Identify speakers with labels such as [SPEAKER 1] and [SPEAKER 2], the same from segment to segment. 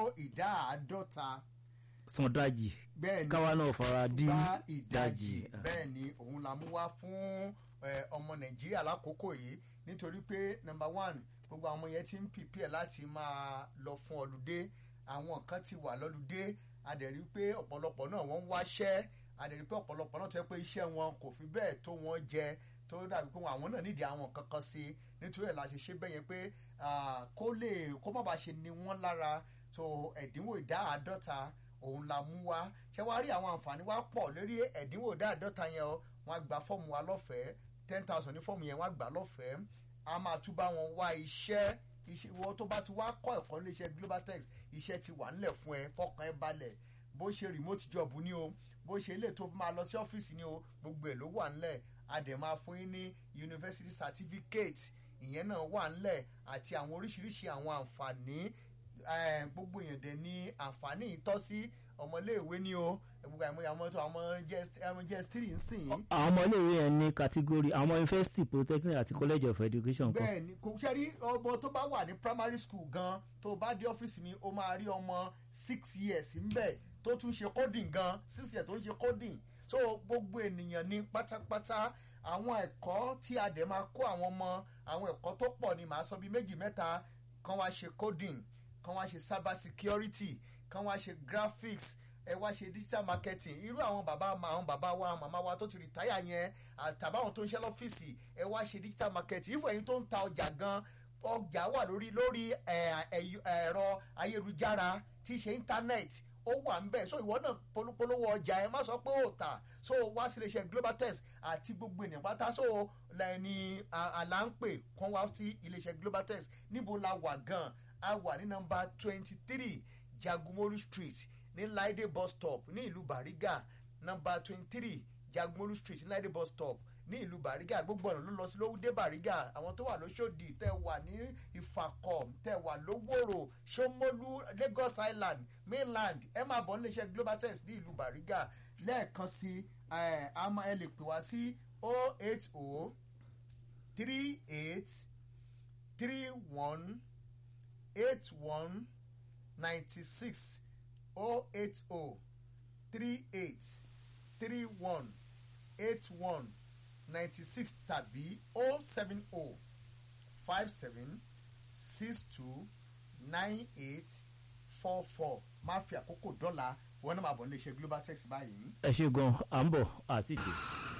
[SPEAKER 1] ìdá àádọ́ta
[SPEAKER 2] sandaji
[SPEAKER 1] bẹ́ẹ̀ ni
[SPEAKER 2] káwa náà fara dí
[SPEAKER 1] bá ìdajì
[SPEAKER 2] ìdajì
[SPEAKER 1] bẹ́ẹ̀ ni òun la mú wá fún eh, ọmọ nàìjíríà lákòókò yìí nítorí pé number one gbogbo àwọn ọmọ yẹn ti ń pìpìẹ̀ láti máa lọ fún ọlùdé àwọn kan ti wà lọ́lùdé adẹ̀rí pé ọ̀pọ̀lọpọ̀ náà wọ́n ń wáṣẹ́ adẹ̀rí pé ọ̀pọ̀lọpọ̀ náà tó yẹ pé iṣẹ́ wọn kò fi bẹ́ẹ̀ tó wọn jẹ tó dàbí pé àwọn náà nídìí àwọn kankan sí i nítorí ẹ̀ la ṣe ṣe bẹ́ẹ̀ yẹn pé ah, kó lè kó má bàa ṣe ni wọ́n lára tó ẹ̀dínwó ìdá àádọ́ta òun la mú wá ṣé wàá rí àwọn àǹfààní wá pọ̀ lórí ẹ̀dínwó ìdá àádọ́ta yẹn o wọ́n á gba fọ́ọ̀mù wa lọ́fẹ̀ẹ́ ten thousand ní fọ́ọ̀mù yẹn wọ́n á gbà lọ́fẹ̀ẹ́ a máa tún bá wọn wá iṣẹ́ iṣẹ́ ìwọ tó bá ti wá kọ́ ẹ̀kọ́ nílé iṣẹ́ globaltex iṣẹ́ ti wà nílẹ̀ fún ẹ fọkàn ẹ balẹ̀ bó ṣe remote job ni o bó ṣe ilé tó máa lọ sí ọ́fíìsì ni o gbogbo ẹ̀ ló wà nílẹ̀ a dẹ̀ máa fún yín ní university certificate ìyẹn náà wà nílẹ̀ àti àwọn oríṣiríṣi àwọn àǹfààní eh, gbogbo èèyàn dẹ̀ ní àǹfààní ìtọ́sí ọmọléèwé ni o gbogbo àìmọye àwọn tó àwọn jẹ́ three ń sìn yín
[SPEAKER 2] àwọn ọmọ iléèwé yẹn ní kátígórì àwọn university polytechnic àti college of education kan
[SPEAKER 1] bẹ́ẹ̀ ni kò ṣe rí ọmọ tó bá wà ní primary school gan tó bá dé ọ́fíìsì mi ó máa rí ọmọ six years ńbẹ̀ tó tún ṣe coding gan six years tó ń ṣe coding so gbogbo ènìyàn ní pátápátá àwọn ẹ̀kọ́ tí a dẹ̀ máa kó àwọn ọmọ àwọn ẹ̀kọ́ tó pọ̀ ni màá sọ bíi méjì mẹ́ta kan wá ṣe coding kan wá ṣe cyber security kan wá ṣe graphics ẹ wá ṣe digital marketing irú àwọn bàbá ma àwọn bàbá wa màmá wa tó ti rìtáyà yẹn àtàbáwọn tó ń ṣe lọ́fíìsì ẹ wá ṣe digital marketing ìfọ̀ ẹ̀yin tó ń ta ọjà gan ọjà wà lórí lórí ẹ̀, ẹ̀, ẹ̀rọ ayélujára tí í ṣe internet ó wà ń bẹ̀ so ìwọ náà polówó ọjà ẹ má sọ pé ó tà so wá sí iléeṣẹ́ global test àti gbogbo ènìyàn pátá so lẹ́ni àlà ń pè kán wá sí iléeṣẹ́ global test níbo la wà gan a wà ní nọ́mbà twenty three jagunmolu street ní laide bus stop ní ìlú bariga nọ́mbà twenty three jagunmolu street ní laide bus stop ní ìlú bariga gbogbo ọ̀nà ló lọ sí lówúdé bariga àwọn tó wà lóṣòdì tẹ wà ní ìfàkọ̀ tẹ wà lówóró ṣómólú lagos island mainland ẹ máa bọ̀ níléeṣẹ́ global test ní ìlú bariga lẹ́ẹ̀kan sí ẹ a máa ẹ lè pè wá sí o eight o three eight three one eight one ninety six o eight o three eight three one eight one ninety six tàbí o seven o five seven six two nine eight four four máa fi àkókò dọ́là wọn náà máa bọ̀ níléeṣẹ́ global text báyìí.
[SPEAKER 2] ẹ ṣe gan à ń bọ̀ àti ìdè.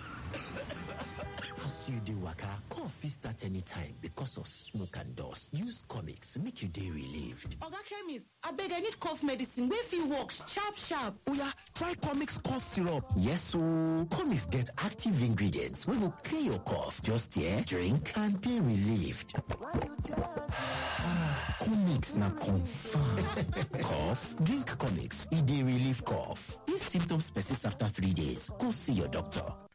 [SPEAKER 3] As you dey waka, cough fit start anytime because of smoke and dust. Use comics make you dey relieved.
[SPEAKER 4] oga chemist abeg i need cough medicine wey fit work sharp sharp
[SPEAKER 3] Oya, try comics cough syrup. Yes ooo, comics get active ingredients wey go clear your cough. Just here, drink and dey relieved. comics na confirm. cough? Drink comics, e dey relieve cough. If symptoms persist after three days, go see your doctor.